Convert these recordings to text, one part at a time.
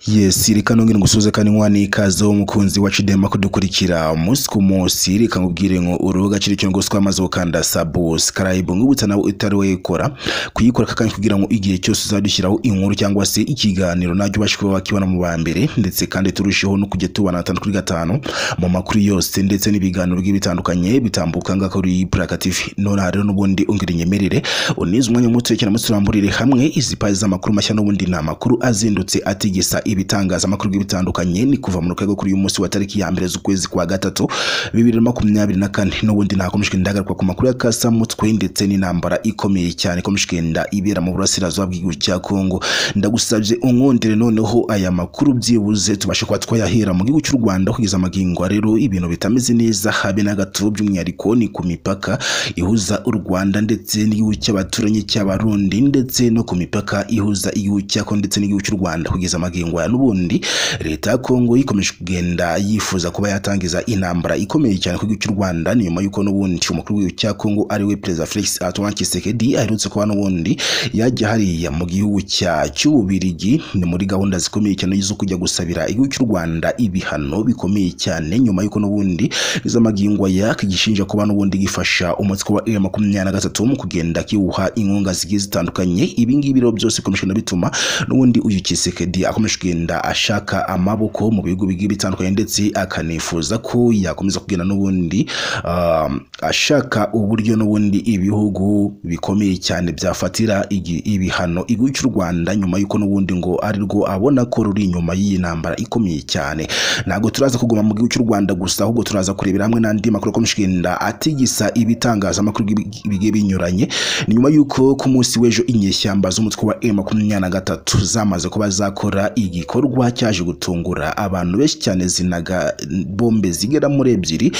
yes reka nongere ngusuze kandi nkwana ikaze umukunzi wacu dema kudukurikira umunsi ku munsi reka nkubwire ngo urubuga kiri cyo ngo twamaze gukanda subscribe nkubutsa nawe utari wayikora kuyikora kandi kugira ngo igihe cyose uzadushyiraho inkuru cyangwa se ikiganiro najya ubasha kuba wakibona mu ba mbere ndetse kandi turusheho no kujya tubana gatanu kuri gatanu mu makuru yose ndetse n'ibiganiro bigiye bitandukanye bitambuka ngaha kuri iyi Plaka TV nonaha rero n'ubundi ungera inyemerere unize umwanya muto cyane muturamburire hamwe izi paji z'amakuru mashya n'ubundi ni amakuru azindutse atigisa ibitangazamakuru bigiye bitandukanye ni kuva mu rukego kuri uyu munsi wa tariki ya mbere z'ukwezi kwa gatatu bibiri na makumyabiri na kane n'ubundi ntakomeshwe ndagaruka ku makuru ya kasamutwe ndetse n'intambara ikomeye cyane ikomeshwe nda ibera mu burasirazuba bw'igihugu cya Kongo ndagusabye unkundire noneho aya makuru byibuze tubashe kuba twayahera mu gihugu cy'u Rwanda kugeza amagingo rero ibintu bitameze neza habe na gato by'umwihariko ni ku mipaka ihuza u Rwanda ndetse n'igihugu cy'abaturanyi cy'abarundi ndetse no ku mipaka ihuza igihugu cya Kongo ndetse n'igihugu cy'u Rwanda kugeza amagingo ya n'ubundi leta ya Kongo ikomeje kugenda yifuza kuba yatangiza intambara ikomeye cyane ku gihugu cy'u Rwanda ni nyuma y'uko n'ubundi umukuru w'igihugu cya Kongo ari we Perezida Felix Antoine Tshisekedi aherutse kuba n'ubundi yajya hariya mu gihugu cya cy'ububirigi ni muri gahunda zikomeye cyane zo kujya gusabira igihugu cy'u Rwanda ibihano bikomeye cyane nyuma y'uko n'ubundi izamagingwa yaka igishinja kuba n'ubundi gifasha umutwe wa iri makumyabiri na gatatu mu kugenda kiwuha inkunga zigiye zitandukanye ibingibi rero byose bikomeje no bituma n'ubundi uyu Tshisekedi akomeje kugenda ashaka amaboko mu bihugu bigiye bitandukanye ndetse akanifuza ko yakomeza kugenda n'ubundi ah, ashaka uburyo n'ubundi ibihugu bikomeye cyane byafatira igi- ibihano igihugu cy'u Rwanda nyuma y'uko n'ubundi ngo ari rwo abona ko ruri inyuma y'iyi ntambara ikomeye cyane ntabwo turaza kuguma mu gihugu cy'u Rwanda gusa ahubwo turaza kurebera hamwe n'andi makuru akomeje kugenda atigisa ibitangazamakuru bi- bigiye binyuranye ni nyuma y'uko ku munsi w'ejo inyeshyamba z'umutwe wa M makumyabiri na gatatu zamaze kuba zakora igikorwa cyaje gutungura abantu benshi cyane zinaga bombe zigera muri ebyiri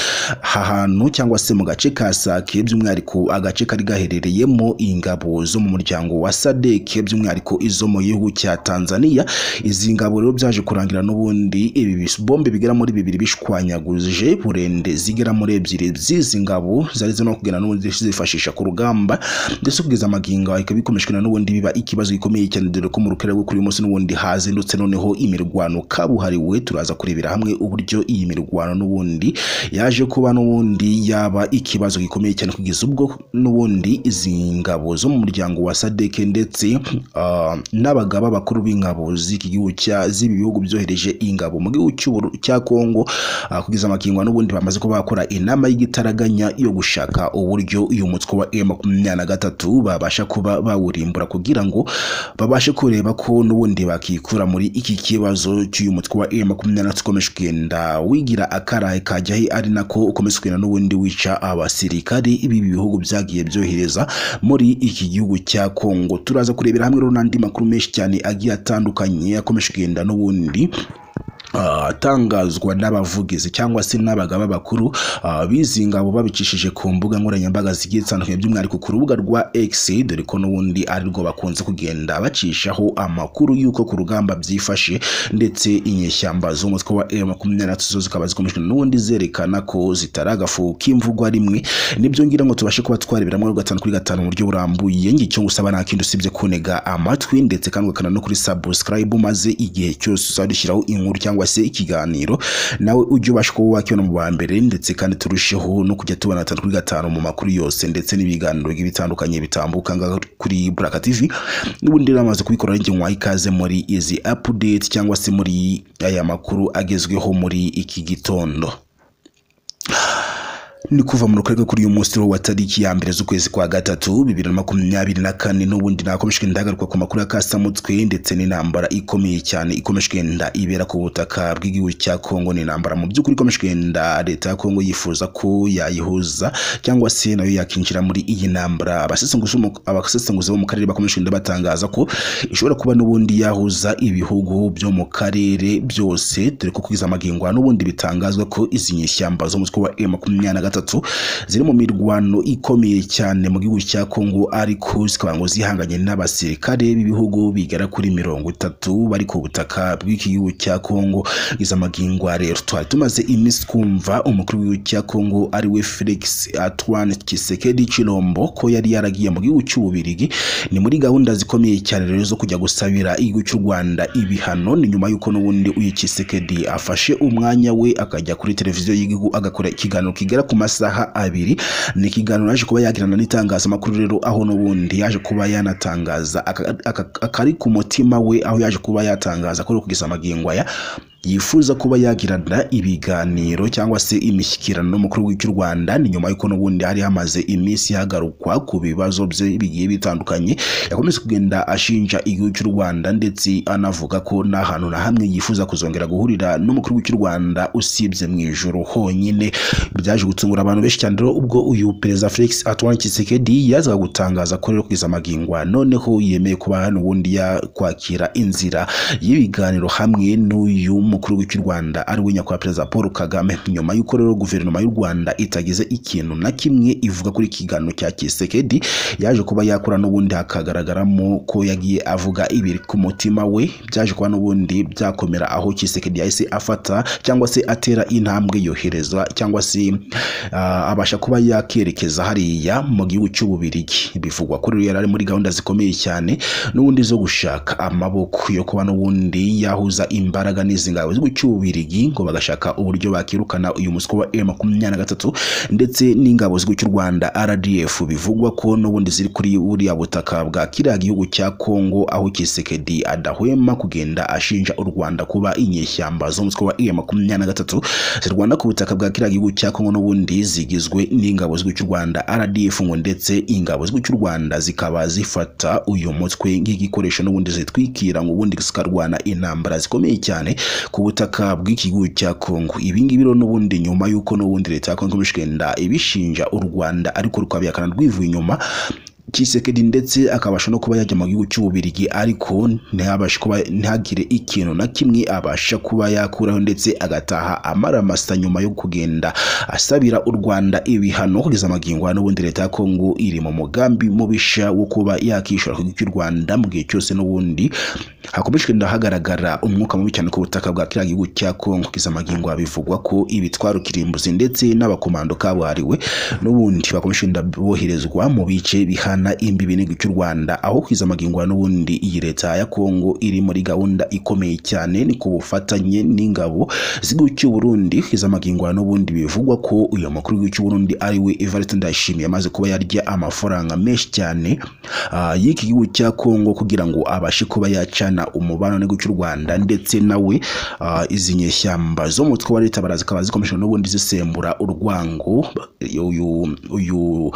aha hantu cyangwa se mu gace ka Sake by'umwihariko agace kari gaherereyemo ingabo zo mu muryango wa Sadeke by'umwihariko izo mu gihugu cya Tanzania izi ngabo rero byaje kurangira n'ubundi ibi bisombe bigera muri bibiri bishwanyaguje burende zigera muri ebyiri z'izi ngabo zari zirimo kugenda n'ubundi zifashisha ku rugamba ndetse kugeza amagingo ikaba ikomeshwe na n'ubundi biba ikibazo gikomeye cyane dore ko mu rukera rwo kuri uyu munsi n'ubundi hazindutse noneho imirwano kabuhariwe turaza kurebera hamwe uburyo iyi mirwano n'ubundi yaje kuba n'ubundi yaba ikibazo gikomeye cyane kugeza ubwo n'ubundi izi ngabo zo mu muryango wa sadeke ndetse ah, n'abagaba bakuru b'ingabo z'iki gihugu cya- z'ibi bihugu byohereje ingabo mu gihugu cy'Uburu- cya Kongo ah, kugeza amakingo n'ubundi bamaze kuba bakora inama y'igitaraganya yo gushaka uburyo uyu mutwe wa M makumyabiri na gatatu babasha kuba bawurimbura kugira ngo babashe kureba ko n'ubundi bakikura muri iki kibazo cy'uyu mutwe wa M makumyabiri na gatatu ukomeje kugenda wigira akaraye kajyahe ari nako ukomeza kugenda n'ubundi wica abasirikari b'ibi bihugu byagiye byohereza muri iki gihugu cya Kongo turaza kurebera hamwe rero n'andi makuru menshi cyane agiye atandukanye akomeje kugenda n'ubundi ah, atangazwa n'abavugizi cyangwa se n'abagaba bakuru ah, b'izi ngabo babicishije ku mbuga nkoranyambaga zigiye zitandukanye by'umwihariko ku rubuga rwa X dore ko n'ubundi ari rwo bakunze kugenda bacishaho amakuru y'uko ku rugamba byifashe ndetse inyeshyamba z'umutwe wa M23 zo zikaba zikomejwe n'ubundi zerekana ko zitaragafu k'imvugwa rimwe nibyo ngira ngo tubashe kuba twareberamo rero gatanu kuri gatanu mu buryo burambuye ngicyo ngusaba nta kindi usibye kunega amatwi ndetse kandi ugakana no kuri subscribe maze igihe cyose uzadushyiraho inkuru cyangwa se ikiganiro nawe ujye ubasha kuba wakibona mu ba mbere ndetse kandi turusheho no kujya tubona gatanu kuri gatanu mu makuru yose ndetse n'ibiganiro bigiye bitandukanye bitambuka ngaha kuri Buraka TV n'ubundi rero amaze kubikora ninjye nkwaha ikaze muri izi update cyangwa se muri aya makuru agezweho muri iki gitondo ni kuva mu rukarere kuri uyu munsi wa tariki ya mbere z'ukwezi kwa gatatu bibiri na makumyabiri na kane n'ubundi nakomeshwe ndagaruka ku makuru ya kasamutwe ndetse n'intambara ikomeye cyane ikomeje kugenda ibera ku butaka bw'igihugu cya Kongo ni intambara mu by'ukuri ikomeje kugenda leta ya Kongo yifuza ko yayihuza cyangwa se nayo yakinjira muri iyi ntambara abasesenguzi bo mu- abasesenguzi bo mu karere bakomeje kugenda batangaza ko ishobora kuba n'ubundi yahuza ibihugu byo mu karere byose dore ko kugeza amagingo aha n'ubundi bitangazwa ko izi nyeshyamba zo mu mutwe wa M makumyabiri na gatatu gatatu ziri mu mirwano ikomeye cyane mu gihugu cya Kongo ariko zikaba ngo zihanganye n'abasirikare b'ibihugu bigera kuri mirongo itatu bari ku butaka bw'iki gihugu cya Kongo iza magingwa rero twari tumaze iminsi twumva umukuru w'igihugu cya Kongo ari we Felix Antoine Tshisekedi Chilombo ko yari yaragiye mu gihugu cy'Ububirigi ni muri gahunda zikomeye cyane rero zo kujya gusabira igihugu cy'u Rwanda ibihano ni nyuma y'uko n'ubundi uyu Tshisekedi afashe umwanya we akajya kuri televiziyo y'igihugu agakora ikiganiro kigera ku masaha abiri ni ikiganiro yaje kuba yagirana n'itangazamakuru rero aho n'ubundi yaje kuba yanatangaza aka- aka- akari ku mutima we aho yaje kuba yatangaza ko kugeza amagingo aya yifuza kuba yagirana ibiganiro cyangwa se imishyikirano n'umukuru w'icy'u Rwanda ni nyuma y'uko n'ubundi hari hamaze iminsi hagarukwa ku bibazo bye bigiye bitandukanye yakomeje kugenda ashinja igihugu cy'u Rwanda ndetse anavuga ko nta hantu na hamwe yifuza kuzongera guhurira n'umukuru w'icy'u Rwanda usibye mu ijuru honyine byaje gutungura abantu benshi cyane rero ubwo uyu perezida Felix Antoine Tshisekedi yazaga gutangaza ko rero kugeza amagingwa noneho yemeye kuba hano ubundi yakwakira inzira y'ibiganiro hamwe n'uyu mukuru w'icy'u Rwanda ari we nyakubahwa perezida Paul Kagame nyuma y'uko rero guverinoma y'u Rwanda itagize ikintu na kimwe ivuga kuri iki kiganiro cya Tshisekedi yaje kuba yakora n'ubundi hakagaragaramo ko yagiye avuga ibiri ku mutima we byaje kuba n'ubundi byakomera aho Tshisekedi yahise afata cyangwa se atera intambwe yohereza cyangwa se ah, abasha kuba yakerekeza hariya mu gihugu cy'Ububirigi bivugwa ko rero yari ari muri gahunda zikomeye cyane n'ubundi zo gushaka amaboko yo kuba n'ubundi yahuza imbaraga n'izi ngabo zo cy'ububirigi ngo bagashaka uburyo bakirukana uyu muswa wa M23 ndetse n'ingabo z'igihugu cy'u Rwanda RDF bivugwa ko n'ubundi ziri kuri buriya butaka bwa kiriya gihugu cya Kongo aho Kisekedi adahwema kugenda ashinja u Rwanda kuba inyeshyamba z'umutwe wa M23 zirwana ku butaka bwa kiriya gihugu cya Kongo n'ubundi zigizwe n'ingabo z'igihugu cy'u Rwanda RDF ngo ndetse ingabo z'igihugu cy'u Rwanda zikaba zifata uyu mutwe nk'igikoresho n'ubundi zitwikira ngo ubundi zikarwana intambara zikomeye cyane ku butaka bw'iki gihugu cya Kongo ibi ngibi rero n'ubundi nyuma y'uko n'ubundi leta ya Kongo ikomeje kugenda ibishinja u Rwanda ariko rukabihakana rwivuye inyuma Tshisekedi ndetse akabasha no kuba yajya mu gihugu cy'Ububirigi ariko ntabashe kuba ntagire ikintu na kimwe abasha kuba yakuraho ndetse agataha amaramasa nyuma yo kugenda asabira u Rwanda ibihano kugeza amagingo ya n'ubundi leta ya Kongo iri mu mugambi mubisha wo kuba yakishura ku gihugu cy'u Rwanda mu gihe cyose n'ubundi hakomeje kugenda hagaragara umwuka mubi cyane ku butaka bwa kiriya gihugu cya Kongo kugeza amagingo bivugwa ko ibitwaro kirimbuzi ndetse n'abakomando kabuhariwe n'ubundi bakomeje kugenda boherezwa mu bice bihana imbibi n'igihugu cy'u Rwanda aho kugeza amagingo n'ubundi iyi leta ya Kongo iri muri gahunda ikomeye cyane ni ku bufatanye n'ingabo z'igihugu cy'u Burundi kugeza amagingo n'ubundi bivugwa ko uyu mukuru w'igihugu cy'u Burundi ari we Evariste Ndayishimiye amaze kuba yarya amafaranga menshi cyane ah, y'iki gihugu cya Kongo kugira ngo abashe kuba yacana umubano n'igihugu cy'u Rwanda ndetse nawe ah, izi nyeshyamba zo mu mutwe wa leta barazikaba zikomeje n'ubundi zisembura urwango uyu uyu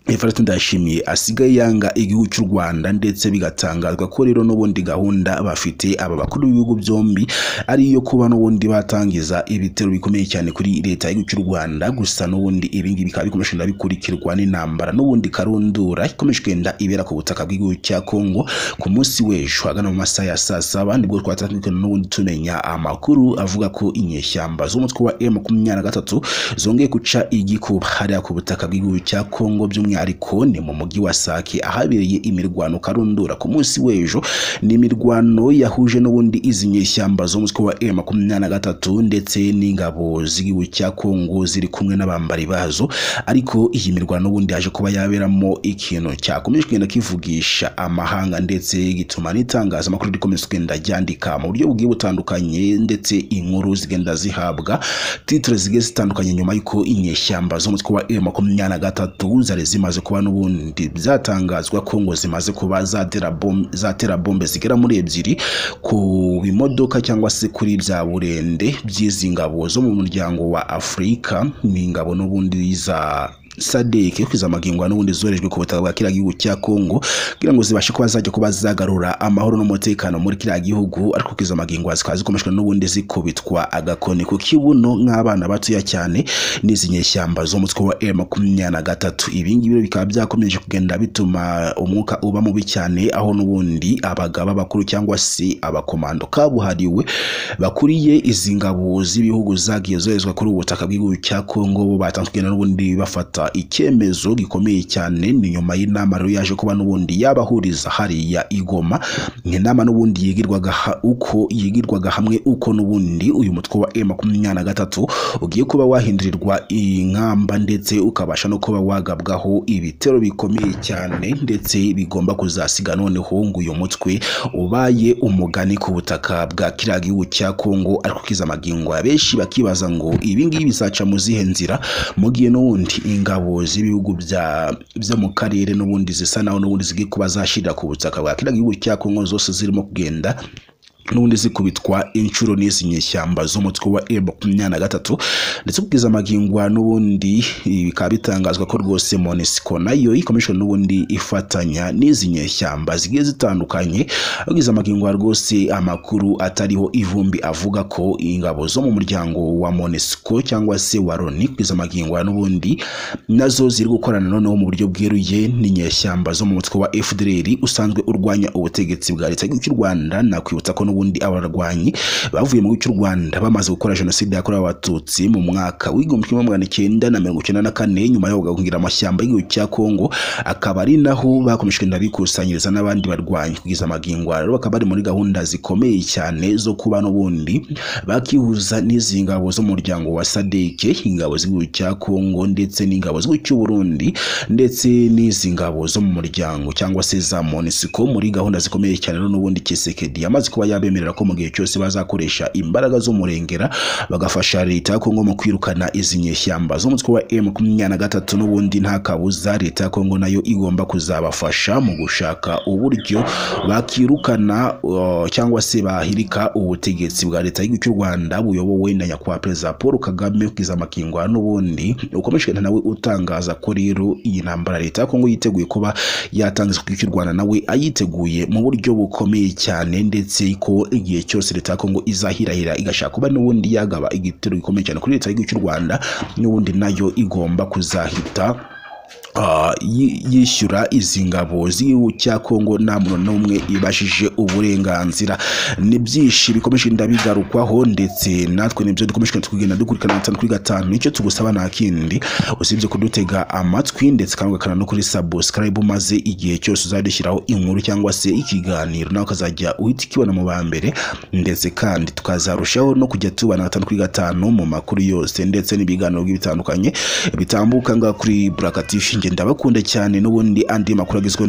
Everett Ndayishimiye asigaye yanga igihugu cy'u Rwanda ndetse bigatangazwa ko rero n'ubundi gahunda bafite aba bakuru b'ibihugu byombi ari iyo kuba n'ubundi batangiza ibitero bikomeye cyane kuri leta y'igihugu cy'u Rwanda gusa n'ubundi ibi ngibi bikaba bikomeje kugenda bikurikirwa n'intambara n'ubundi karundura ikomeje kugenda ibera ku butaka bw'igihugu cya Kongo ku munsi w'ejo hagana mu masaha ya saa saba nibwo twatandukana n'ubundi tumenya amakuru avuga ko inyeshyamba z'umutwe wa M23 zongeye kuca igikuba hariya ku butaka bw'igihugu cya Kongo by'umwihariko ni mu mujyi wa Sake ahabereye imirwano karundura ku munsi w'ejo ni imirwano yahuje n'ubundi izi nyeshyamba zo mu mutwe wa M23 ndetse n'ingabo z'igihugu cya Kongo ziri kumwe n'abambari bazo ariko iyi mirwano n'ubundi yaje kuba yaberamo ikintu cyakomeje kugenda kivugisha amahanga ndetse gituma n'itangazamakuru rikomeza kugenda ryandika mu buryo bugiye butandukanye ndetse inkuru zigenda zihabwa titire zigiye zitandukanye nyuma y'uko inyeshyamba zo mu mutwe wa M23 zari zimaze kuba n'ubundi byatangazwa ko ngo zimaze kuba zatera bom- zatera bombe zigera muri ebyiri ku bimodoka cyangwa se kuri bya burende by'izi ngabo zo mu muryango wa Afurika ni ingabo n'ubundi za sadek yo kwizamagingwa n'ubundi zorejwe ku butaka bwa kiriya gihugu cya kongo kugira ngo zibashe kuba zajya kuba zagarura amahoro n'umutekano muri kiriya gihugu ariko kwizamagingwa zikaba zikomeshwa n'ubundi zikubitwa agakoni ku kibuno nk'abana batoya cyane n'izi nyeshyamba zo mu mutwe wa M makumyabiri na gatatu ibi ngibi rero bikaba byakomeje kugenda bituma umwuka uba mubi cyane aho n'ubundi abagaba bakuru cyangwa se abakomando kabuhariwe bakuriye izi ngabo z'ibihugu zagiye zoherezwa kuri ubu butaka bw'igihugu cya kongo bo batanzwe kugenda n'ubundi bafata icyemezo gikomeye cyane ni nyuma y'inama rero yaje kuba n'ubundi yabahuriza hariya i Goma ni inama n'ubundi yigirwaga ha- uko yigirwaga hamwe uko n'ubundi uyu mutwe wa M makumyabiri na gatatu ugiye kuba wahindurirwa inkamba ndetse ukabasha no kuba wagabwaho ibitero bikomeye cyane ndetse bigomba kuzasiga noneho ngo uyu mutwe ubaye umugani ku butaka bwa kiriya gihugu cya kongo ariko kiza amagingwa benshi bakibaza ngo ibi ngibi bizaca mu zihe nzira mu gihe n'ubundi ingabo z'ibihugu bya- byo mu karere n'ubundi zisa naho n'ubundi zigiye kuba zashirira ku butaka bwa kiriya gihugu cya kongo zose zirimo kugenda n'ubundi zikubitwa inshuro n'izi nyeshyamba z'umutwe wa M makumyabiri na gatatu ndetse ubwiza amagingwa n'ubundi ibi bikaba bitangazwa ko rwose monisiko nayo ikomishoni n'ubundi ifatanya n'izi nyeshyamba zigiye zitandukanye ubwiza amagingwa rwose amakuru atariho ivumbi avuga ko ingabo zo mu muryango wa monisiko cyangwa se wa loni ubwiza amagingwa n'ubundi nazo ziri gukorana noneho mu buryo bweruye n'inyeshyamba zo mu mutwe wa fdr usanzwe urwanya ubutegetsi bwa leta y'igihugu cy'u rwanda nakwibutsa ko n'ubundi abarwanyi bavuye mu gihugu cy'u rwanda bamaze gukora jenoside yakorewe abatutsi mu mwaka w'igihumbi kimwe magana cyenda na mirongo icyenda na kane nyuma yo kugira amashyamba y'igihugu cya kongo akaba ari naho bakomeje kugenda bikusanyiriza n'abandi barwanyi kugeza amagingwa rero bakaba bari muri gahunda zikomeye cyane zo kuba n'ubundi bakihuza n'izi ngabo zo mu muryango wa sadeke ingabo z'igihugu cya kongo ndetse n'ingabo z'igihugu cy'u burundi ndetse n'izi ngabo zo mu muryango cyangwa se za monisiko muri gahunda zikomeye cyane rero n'ubundi kisekedi yamaze kuba yabemerera ko mu gihe cyose bazakoresha imbaraga z'umurengera bagafasha leta ya kongo mu kwirukana izi nyeshyamba zo mu mutwe wa m makumyabiri na gatatu n'ubundi nta kabuza leta ya kongo nayo igomba kuzabafasha mu gushaka uburyo bakirukana uh, cyangwa se bahirika ubutegetsi bwa leta y'igihugu cy'u rwanda buyobowe na nyakubahwa perezida paul kagame ubwiza amakingwa n'ubundi ukomeje nawe utangaza ko rero iyi ntambara leta ya kongo yiteguye kuba yatangiza ku gihugu cy'u rwanda nawe ayiteguye mu buryo bukomeye cyane ndetse ko igihe cyose leta ya kongo izahirahira igashaka kuba n'ubundi yagaba igitero gikomeye cyane kuri leta y'igihugu cy'u rwanda n'ubundi nayo igomba kuzahita Ah, yi- yishyura izi ngabo z'igihugu cya kongo nta muntu n'umwe ibashije uburenganzira ni byinshi bikomeje ndabigarukwaho ndetse natwe nibyo dukomeje tukagenda dukurikirana gatanu kuri gatanu nicyo tugusaba nta kindi usibye kudutega amatwi ndetse kandi ugakanda no kuri subscribe maze igihe cyose uzajya ushyiraho inkuru cyangwa se ikiganiro nawe ukazajya uhita ikibona mu ba mbere ndetse kandi tukazarushaho no kujya tubana gatanu kuri gatanu mu makuru yose ndetse n'ibiganiro bitandukanye bitambuka ngaha kuri buraka tivi ndabakunda cyane n'ubundi andi makuru agezweho